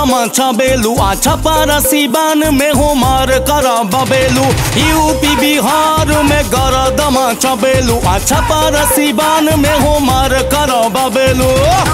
दमा छबेलू आ छपारा सिवान में हो मार कर बबेलू यूपी बिहार में गर दमा छबेलू आ छपारा सिवान में हो मार कर बबेलू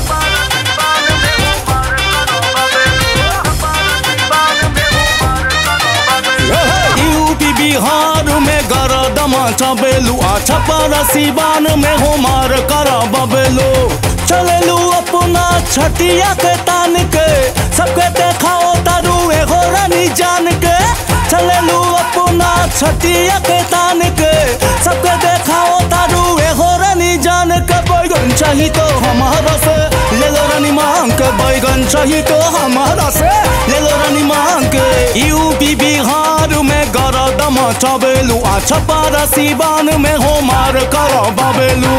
यूपी बिहार में गर दमा छबेलू आ छपारा सिवान में हो मार कर बबेलू चलेलू अपना छटिया के तान के सबके देखाओ तारू एगो रानी जान के चलेलू अपना छटिया के तान के सबके देखाओ तारू एगो रानी जान के बैगन चाही तो हमारा से ले लो रानी मांग के बैगन चाही तो हमारा से ले लो रानी मांग के यूपी बिहार में गरदम चबेलू आ छपारा सिवान में हो मार कर बबेलू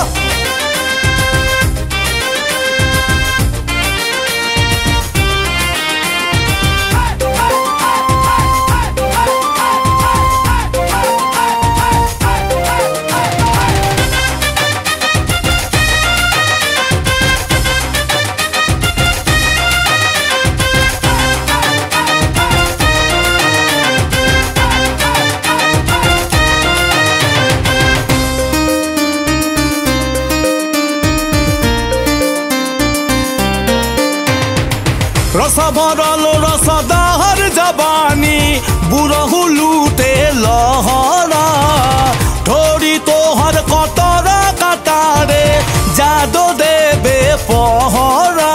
रस भरल रसदार जबानी बुरहु लूटे लहरा ढोरी तोहर कतरा कटारे जादो देबे पहरा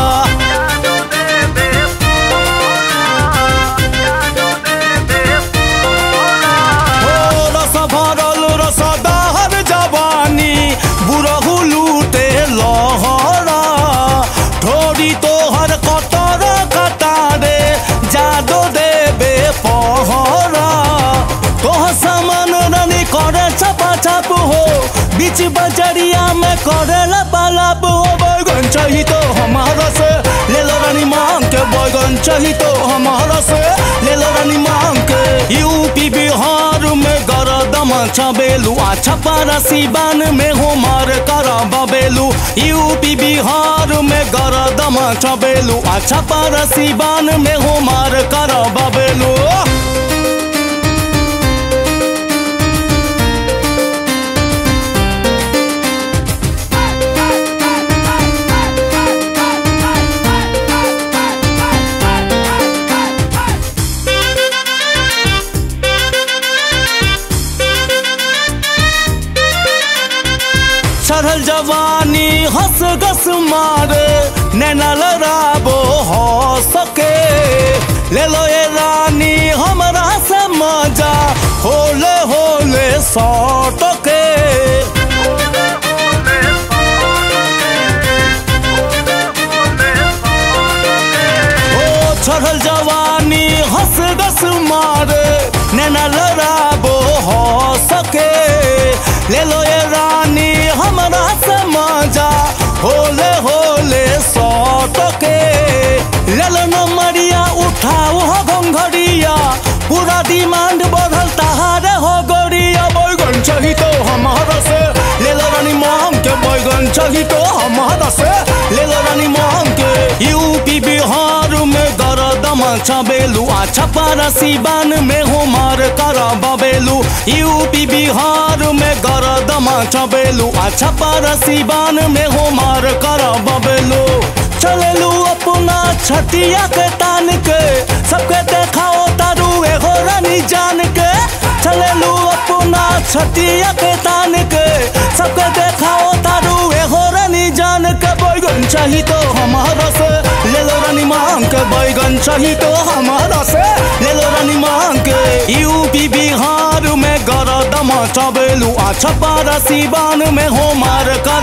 ओ रस भरल रसदार जवानी बुरहु लूटे लहरा ढोरी तोहर कतर कटारे जादो देबे पहरा तोह सामान रानी करे छपा छप हो बीच बजरिया में करे लपालप हो बैगन चाही तो हमारा से ले लो रानी मांग के बैगन चाही तो हमारा से ले लो रानी मांग के यूपी बिहार में गरदम छबेलू आ छपारा सिवान में हो मार कर बबेलू यूपी बिहार में गरदम छबेलू आ छपारा सिवान में हो मार कर बबेलू चढ़ल जवानी हंस गस मारे नैना लड़ाबो हो सके ले लो ये रानी हमरा से मजा होले होले सौट के ओ चढ़ल जवानी हंस गस मारे नैना लड़ाबो हो सके ले लो ये रानी हमरा से मजा होले होले सौट के ले लो नमरिया उठाओ हो घंघरिया पूरा डिमांड बढ़ल तहारे हो गोरिया बैगन चाही तो हमारा से ले लो रानी मांग के बैगन चाही तो हमारा से ले लो रानी मांग के यूपी बिहार में गरदम छबेलू आ छपारा सिवान में हो मार कर बबेलू यूपी बिहार में गरदम छबेलू आ छपारा सिवान में हो मार कर बबेलू चलेलू अपना छटिया के तान के सबके देखाओ तारू एगो रानी जान के चलेलू अपना छटिया के तान के सबके देखाओ तारू एगो रानी जान के बैगन चाही तो हमारा से ले लो रानी मांग के बैगन चाही तो हमारा से ले लो रानी मांग के यूपी बिहार में गरदम चबेलू आ छपारा सिवान में हो मार कर